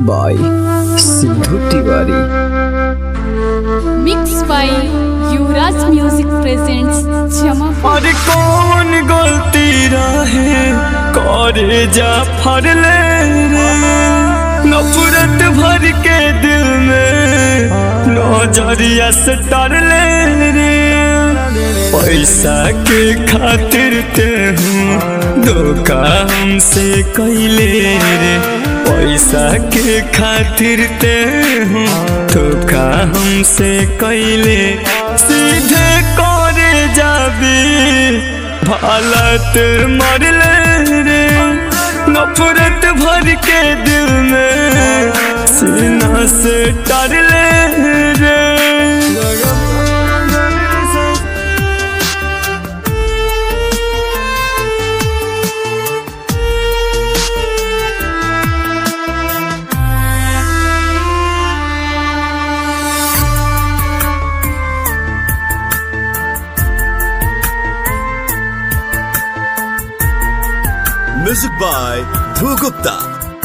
by Sindhu Tiwari. Mixed by Yuvraj Music presents Jamapur. और कौन गलती रहे करे जा फरले रे नफरत भर के दिल में नजरिया से डरले रे पैसा के खातिर ते हूँ धोखा हमसे कैले रे पैसा के खातिर ते हूँ धोखा हमसे कैले सीधे करे जाबी हालत मरले रे नफरत भर के दिल में सीना से डरले रे Music by Dhru Gupta.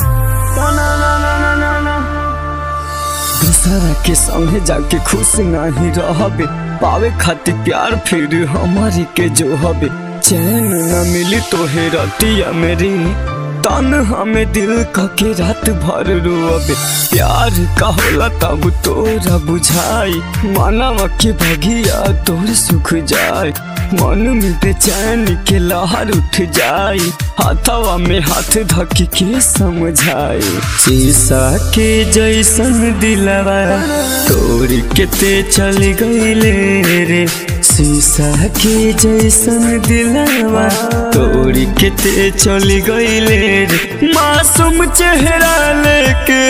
दूसरा के संगे जाके खुश नहीं रहबे पावे खातिर प्यार फिर हमारी के जो हबे चैन न मिली तो हे रतिया मेरी तन हमें दिल का के रात भर रोअबे प्यार का होला तब तोरा बुझाई मानव के भगिया तोर सुख जाए मन में बेचैन के लहर उठ जाए हाथवा में हाथ धक के समझाए शीशा के जैसन दिलवा तोड़ के ते चल गईले रे शीशा के जैसन दिलवा तोड़ के ते चल गईले रे मासूम चेहरा लेके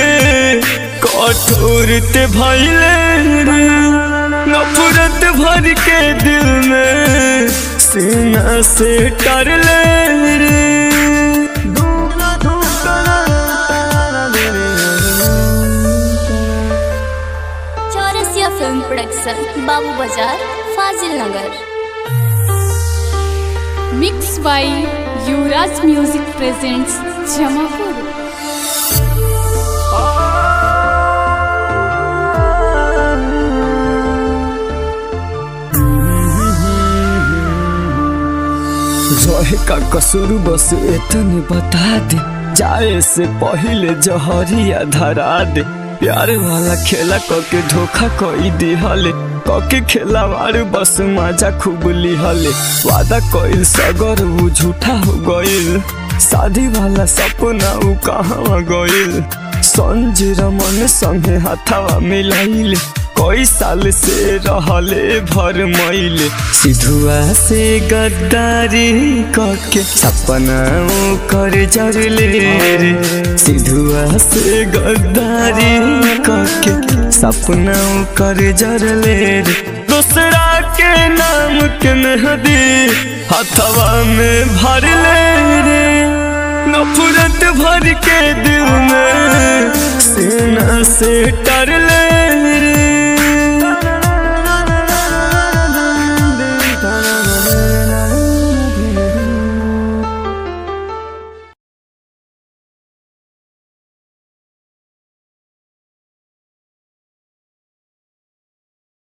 कठोर ते भइले रे नफरत भर के दिल में सीना से टरले रे चौरसिया फिल्म प्रोडक्शन बाबू बाजार फाजिल नगर Mixed by Yuvraj Music presents Jamapur. रहे का कसूर बस इतने बता दे जाए से पहले जहरिया धरा दे प्यार वाला खेला कके धोखा कई दिहले कके खेलावार बस मजा खूब लिहले वादा कइल सगर वो झूठा हो गइल शादी वाला सपना उ कहाँ गइल संजय रमन संगे हाथवा मिलाइले कई साल से रहले भर मईले सिधुआ से गद्दारी करके सपना कर जरले रे सिधुआ से गद्दारी करके सपना कर जरले रे दूसरा के नाम के मेहदी हथवा में भरले रे नफरत भर के दिल में सीना से टरले रे